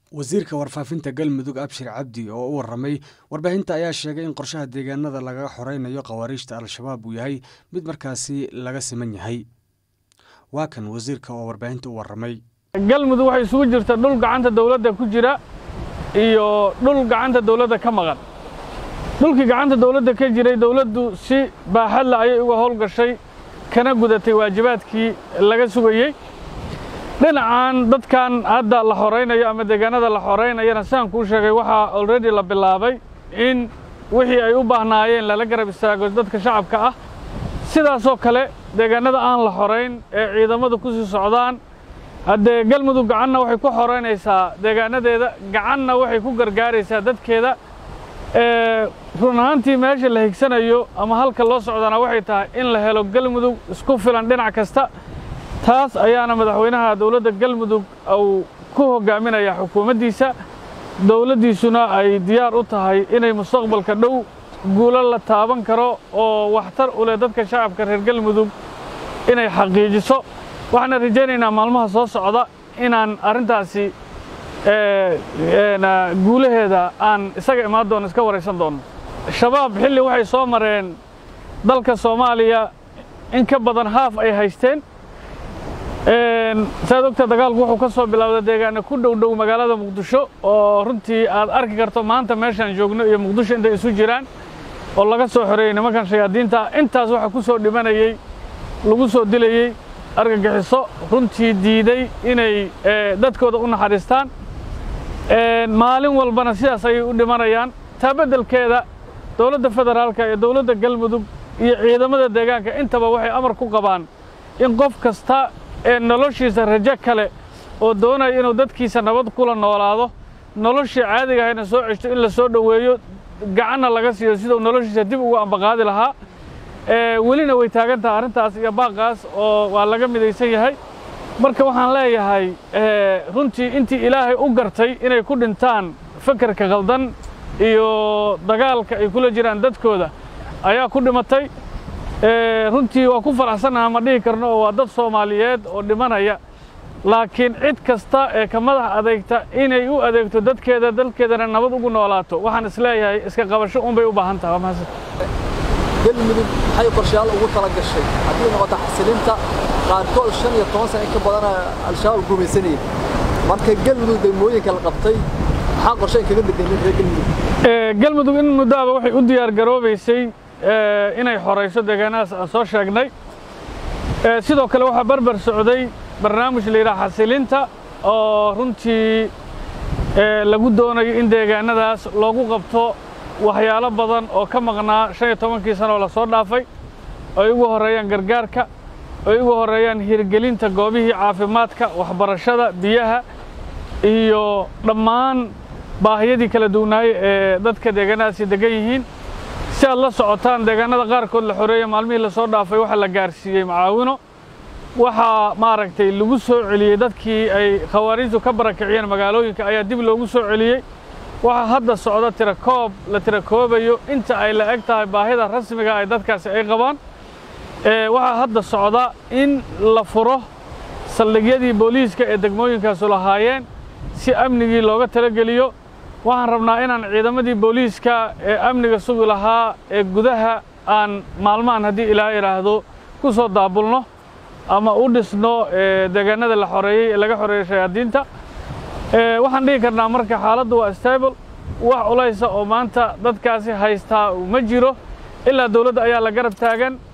wasiirka warfaafinta galmudug abshir cabdi oo u waramay warbaahinta ayaa sheegay in qorshaha deegaanada lagaga xoreynayo khawaariijta al-shabaab uu yahay mid markaasi laga siman yahay waa kan wasiirka oo warbaahinta u waramay galmudug waxay isugu jirta dhul gacanta dawladda ku jira iyo dhul gacanta dawladda ka maqan dhulkii gacanta dawladda ka jiray dawladdu si baaxadla ayay uga howlgashay kana gudatay waajibaadkii laga sugayey dhinacan dadkan hadda la xoraynayo ama deegaanada la xoraynayana sidaan kuu sheegay waxaa already la bilaabay in wixii ay u baahnaayeen lala garab istaago dadka shacabka ah sidaasoo kale deegaanada aan la xorayn ee ciidamadu ku sii socdaan haddee galmudug gacanna waxay ku xoraynaysaa deegaanadeeda gacanna waxay ku gargaaraysaa dadkeeda run ahaantii meesha la higsanayo ama halka loo socdana waxay tahay in la helo galmudug isku filan dhinac kasta taas ayaana madaxweynaha dowladda galmudug uu ku hoggaaminaya xukuumaddiisa dowladdiisuna ay diyaar u tahay inay mustaqbalka dhow guulo la taaban karo oo waxtar u leh dadka shacabka reer galmudug inay xaqiijiso waxaana rajaynaynaa maalmaha soo socda inaan arrintaasi guulaheeda aan isaga imaan doono iska waraysan doono shabaab xilli waxay soo mareen dalka soomaaliya in ka badan haaf ay haysteen saad ogta dagaalku wuxuu ka soo bilowday deegaana ku dhow dhow magaalada muqdisho oo runtii aad arki karto maanta meeshaan joogno iyo muqdisho intay isu jiraan oo laga soo xoreeyey nimankan shayaadiinta intaas waxaa ku soo dhimanayey lagu soo dilayey argagixiso runtii diiday inay dadkooda u naxariistaan maalin walbana sidaas ayay u dhimanayaan taa beddelkeeda dowladda federaalka iyo dowladda galmudug iyo ciidamada deegaanka intaba waxay amar ku qabaan in qof kasta ee noloshiisa rajo kale oo doonaya inuu dadkiisa nabad kula noolaado noloshii caadiga ahayna soo ceshto in la soo dhoweeyo gacanna laga siiyo siduu noloshiisa dib ugu ambaqaadi lahaa welina way taagan tahay arrintaas iyo baaqaas oo waa laga midaysan yahay marka waxaan leeyahay runtii intii ilaahay u gartay inay ku dhintaan fekerka khaldan iyo dagaalka ay kula jiraan dadkooda ayaa ku dhimatay runtii waa ku faraxsannaha ma dhihi karno oo waa dad soomaaliyeed oo dhimanaya laakiin cid kasta ee ka madax adeegta inay u adeegto dadkeeda dalkeedana nabad ugu noolaato waxaan isleeyahay iska qabasho unbay u baahan tahay waa mahadsan galmudug maxay qorshayaal ugu tala gashay haddii noqoto xasilinta qaarkood shan iyo toban sana in ka badana al-shabaab gumaysanayay marka galmudug degmooyinka la qabtay maxaa qorshayn kaga bedelin reer galmudug galmudug in muddoaba waxay u diyaar garoobaysay inay xorayso deegaanadaas aan soo sheegnay sidoo kale waxaa barbar socday barnaamij la yidhaha xasilinta oo runtii lagu doonayo in deegaanadaas loogu qabto waxyaalo badan oo ka maqnaa shan iyo tobankii sano oo lasoo dhaafay ay ugu horreeyaan gargaarka ay ugu horreeyaan hirgelinta goobihii caafimaadka waxbarashada biyaha iyo dhammaan baahiyadii kala duwanaaye ee dadka deegaanadaasi degan yihiin si aad la socotaan deegaanada qaarkood la xoreeya maalmihii lasoo dhaafay waxaa la gaarsiiyey macaawino waxaa maaragtay lagu soo celiyey dadkii ay khawaariijtu ka barakiciyeen magaalooyinka ayaa dib loogu soo celiyey waxaa hadda socda tirakoob la tirakoobayo inta ay la eg tahay baahida rasmiga ay dadkaasi ay qabaan waxaa hadda socda in la furo saldhigyadii booliiska ee degmooyinkaasu lahaayeen si amnigii looga talageliyo waxaan rabnaa inaan ciidamadii booliiska ee amniga sugi lahaa ee gudaha aan maalmahan haddii ilaa idhaahdo ku soo daabulno ama u dhisno deegaanada la xoreeyey ee laga xoreeyey shayaadiinta waxaan dhihi karnaa marka xaaladdu waa stable wax culaysa oo maanta dadkaasi haystaa ma jiro ilaa dawladda ayaa la garab taagan